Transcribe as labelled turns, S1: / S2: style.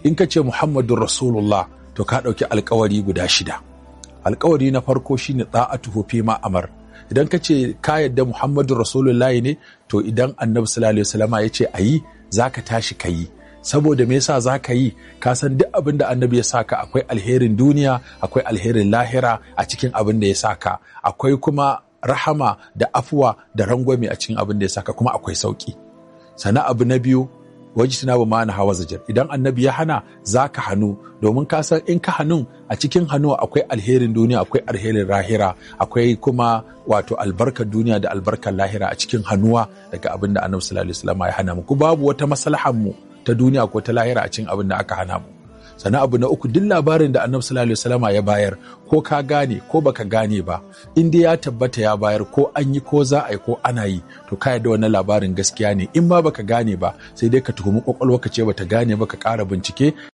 S1: in ka ce muhammadun rasulullah to ka ɗauki alkawari guda shida alkawari na farko shine ta'atuhu fi ma amar idan ka ce ka yadda muhammadun rasulullahi ne to idan annabi sallallahu alaihi wasallama ya ce ayi zaka tashi ka yi saboda me yasa za ka yi ka san duk abin da annabi ya saka akwai alherin duniya akwai alherin lahira a cikin abin da ya saka akwai kuma rahama da afuwa da rangwame a cikin abin da ya saka kuma akwai sauki sana abu na biyu wajituna ba ma'ana hawa zajar idan annabi ya hana za ka hannu domin ka san in ka hannun a cikin hannu akwai alherin duniya akwai alherin lahira akwai kuma wato albarkar duniya da albarkar lahira a cikin hannuwa daga abin da annabi sallallahu alaihi wasallam ya hana mu ku babu wata maslahar mu ta duniya ko ta lahira a cikin abin da aka hana mu sannan abu na uku duk labarin da annabi sallallahu alaihi wasallama ya bayar ko ka gane ko baka gane ba in dai ya tabbata ya bayar ko an yi ko za a yi ko ana yi to ka yarda wannan labarin gaskiya ne in ma baka gane ba sai dai ka tuhumi kwakwalwa ka ce bata gane ba ka ƙara bincike